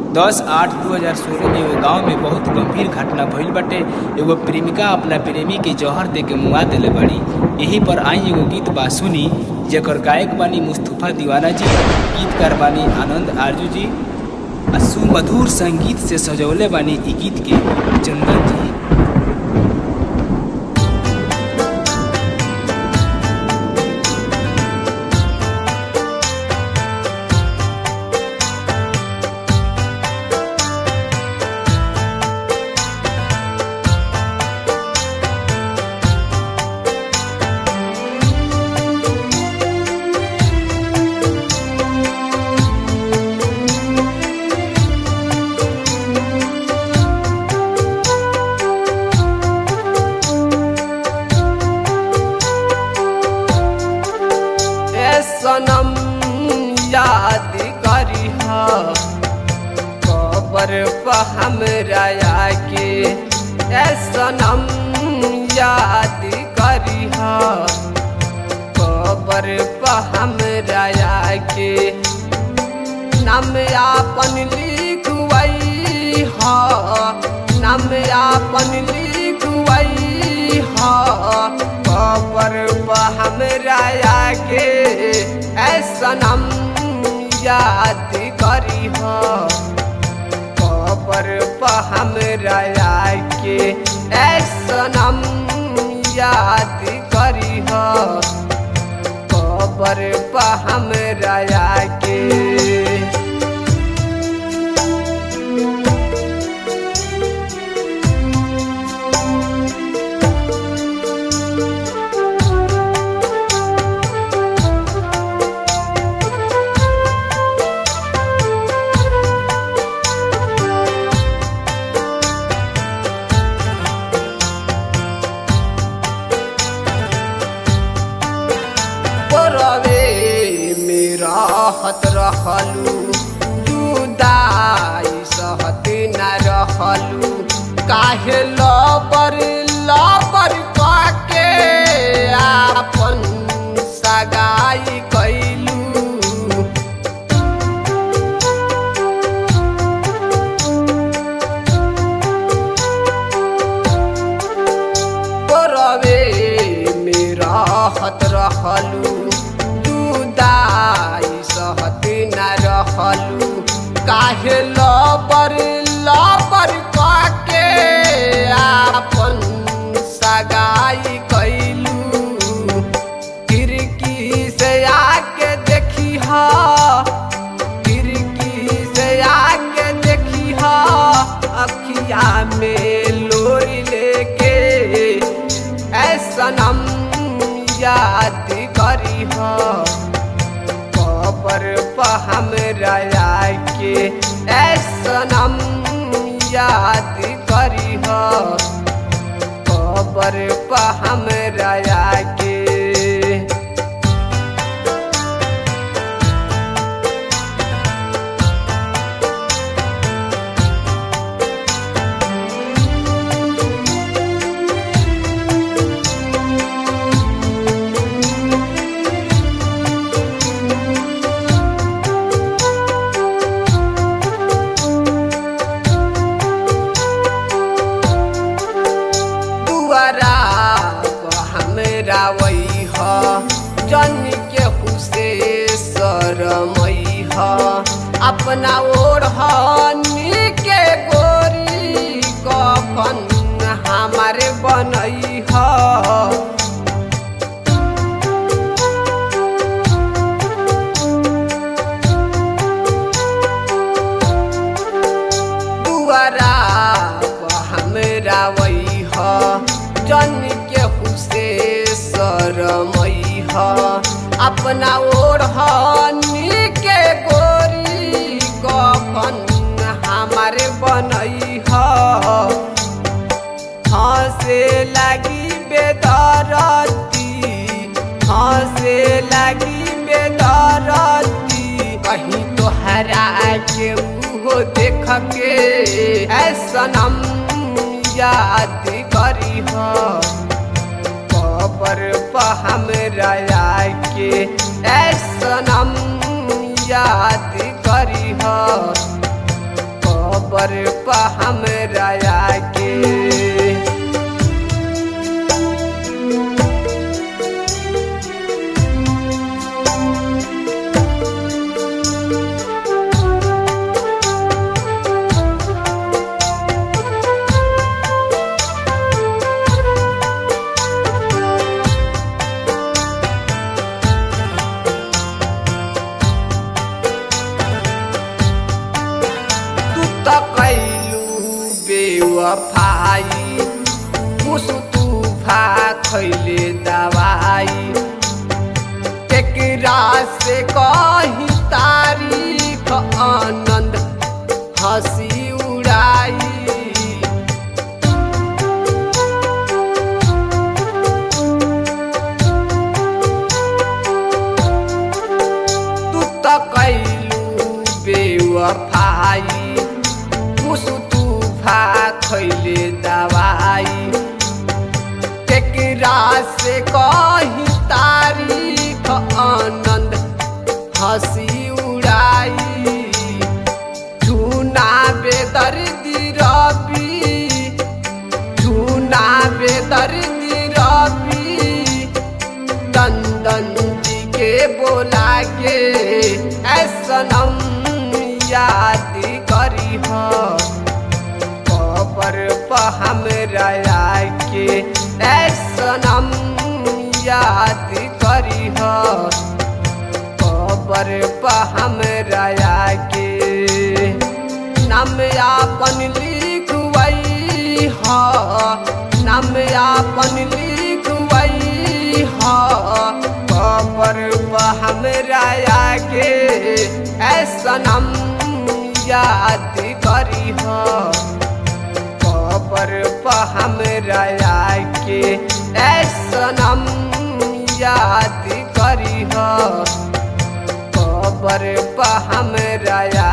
दस आठ दू हजार सोलह में एगो गांव में बहुत गंभीर घटना भइल बाटे एगो प्रेमिका अपना प्रेमी के जहर दे के मुआ देले बड़ी यही पर आई एगो गीत बा सुनी जेकर गायक बानी मुस्तफा दीवाना जी गीतकार बानी आनंद आरजू जी आ सुमधुर संगीत से सजौले बानी ई गीत के चंदन जी ए सनम याद करी कबर पर हमरा के ए सनम याद करी कबर पर हमरा के नाम आपन लिखवई ह नाम आपन लिखवई ह कबर पर हमरा के ऐसा नाम याद करी ह कबर पर हमरा के ऐसा नाम याद करी ह कबर पर हमरा के परवे मेरा हत रहलू जुदाई सहत न रहलू काहे लबर लबर काके आपन सगाई कैलू परवे मेरा हत रहलू जुदाई सहत न रहलू काहे लबर लबर काके आपन सगाई कैलू खिड़की से आके देखी हा खिड़की से आके देखी हा अखिया में लोरी लेके ऐसा नम याद करी हा कबर पर हमरा के ऐसा नम याद करी हा कबर पर हमरा के दुआरा पर हमरा वही ह जन के हुसे शरमई ह अपना ओर हनी के गोरी कफन हमारे बनई ह दुआरा पर हमरा वही ह जन के हुसे शरमई ह अपना ओर हनी के गोरी कफन हमारे बनई ह हंसे लगी बेदरती हंसे लगी बेदरती कहीं तो हरा के उहो देख के ऐसा नम याद करी ह कबर पर हमरा के ऐसा नम याद करी ह हमरा के तू त कैलू बेवफाई मुसु तूफा खैले दवाई केकरा से कही तारीख आनंद हंसी उड़ाई तू त कैलू बेवफाई मुसु तूफा खैले दवाई केकरा से कही तारीख आनंद हंसी उड़ाई झूना बेदर्दी रबी झूना बेदर्दी रबी दंदन जी के बोला के ऐसनम याद करी हो कबर पर हमरा के ऐसनम याद करी हो कबर पर हमरा के नाम आपन लिखवई हो नाम आपन लिखवई हो कबर पर हमरा के ऐसा नाम याद करी हो कबर पर हमरा के ऐसा नाम याद करी हो कबर पर हमरा